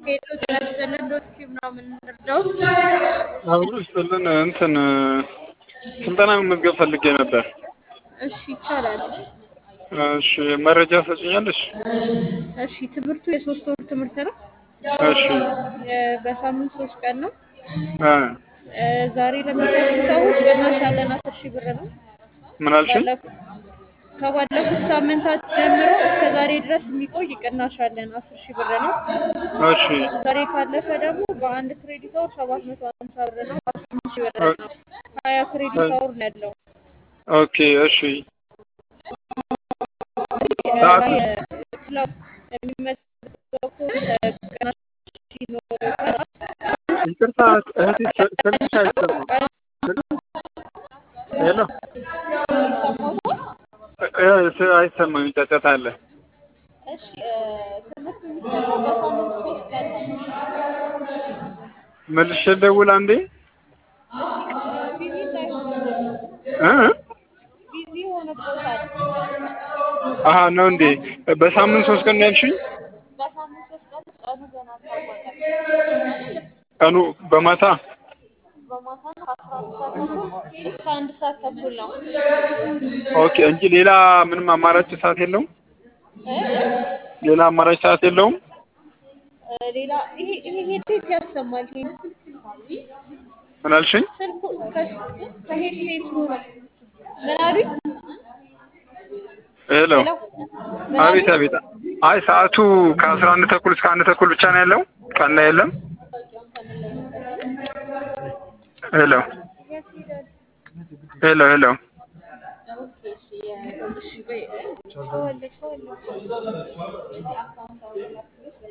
ሄሎ ጤና ይስጥልን ዶክተር ምናምን እንርዳዎት? አብሮ ይስጥልን እንትን ስልጠና መመዝገብ ፈልጌ ነበር። እሺ ይቻላል። እሺ መረጃ ሰጭኛለሽ? እሺ ትምህርቱ የሶስት ወር ትምህርት ነው። እሺ እ በሳምንት ሶስት ቀን ነው። እ እ ዛሬ ለሚከፍሉ ሰዎች ቅናሽ ያለን አስር ሺህ ብር ነው። ምን አልሽኝ? ባለፉት ከባለፉት ሳምንታት ጀምሮ እስከ ዛሬ ድረስ የሚቆይ ቅናሽ አለን አስር ሺህ ብር ነው። እሺ ዛሬ ካለፈ ደግሞ በአንድ ክሬዲት አወር ሰባት መቶ ሀምሳ ብር ነው። አስራ አምስት ሺህ ብር ነው። ሀያ ክሬዲት አወር ነው ያለው። ኦኬ እሺ ሰዓቱ ክላስ የሚመዘገበው ቅናሽ ይኖረዋል። ይቅርታ እህቴ ስ- ስልክሽ አይሰማም። ሄሎ እ እ ስ- አይሰማም ጫጫታ አለ። እሺ እ ትምህርት የሚሰጠው በሳምንት ሶስት ቀን ነው። መልሼ ልደውል አንዴ ቢዚ እንዳይሆንብን እ እ? ቢዚ ሆነቦታል። አሀ ነው እንዴ? በሳምንት ሶስት ቀን ነው ያልሽኝ? በሳምንት ሶስት ቀን ቀኑ ገና አልታወቀም። ቀኑ በማታ በማታ ነው ከአስራ አንድ ሰዓት ተኩል እስከ አንድ ሰዓት ተኩል ነው። ኦኬ እንጂ ሌላ ምንም አማራጭ ሰዓት የለውም? እ እ ሌላ አማራጭ ሰዓት የለውም? እ ሌላ ይሄ ይሄ ሄድሴት ያሰማል። ይሄ ምን አልሽኝ? ስልኩ ከስ- ከሄድሴቱ ምን አሉኝ? ሄሎ ሄሎ ምን አቤት አሉኝ? አቤት። አይ ሰዓቱ ከአስራ አንድ ተኩል እስከ አንድ ተኩል ብቻ ነው ያለው? ቀን ላይ የለም? ሄሎ ሄሎ ሄሎ ኦኬ እሺ የ- እሺ ቆይ ሰው አለ ሰው አለ